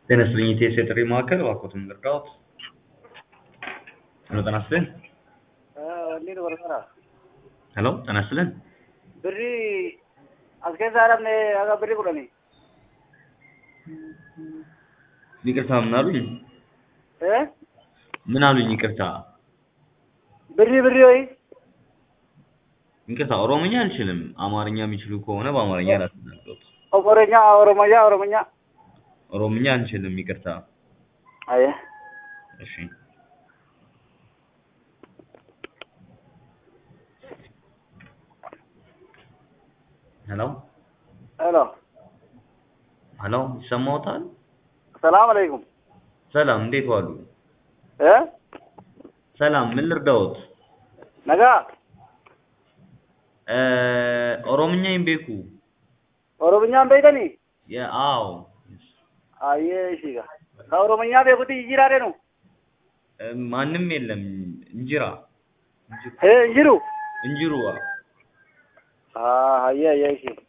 ጤና ይስጥልኝ የኢቲኤስ የጥሪ ማዕከል እባክዎትን ልርዳዎት? ሄሎ ጤና ይስጥልኝ wanni dubartoota ሄሎ ጤና ይስጥልኝ birrii as keessaa dhabne aga birrii kudhanii ይቅርታ ምን አሉኝ? ee ምን አሉኝ? ይቅርታ birrii birrii hoyi ይቅርታ ኦሮምኛ አልችልም። አማርኛ የሚችሉ ከሆነ በአማርኛ ላስናግሮት። oromiyaa oromiyaa oromiyaa ኦሮምኛ አንችልም። ይቅርታ aye እሺ ሄሎ ሄሎ ሄሎ ይሰማዎታል? ሰላም አለይኩም ሰላም እንዴት ዋሉ? ee ሰላም ምን ልርዳዎት? nagaa እ ኦሮምኛ ይምቤኩ oromiyaan beektanii አዎ ayyee ishiga ka oromiyaa beekutti jijjiiraadhe nu እ ማንም የለም እንጅራ ee hin jiru እንጅሩ haa hayyee hayyee ishii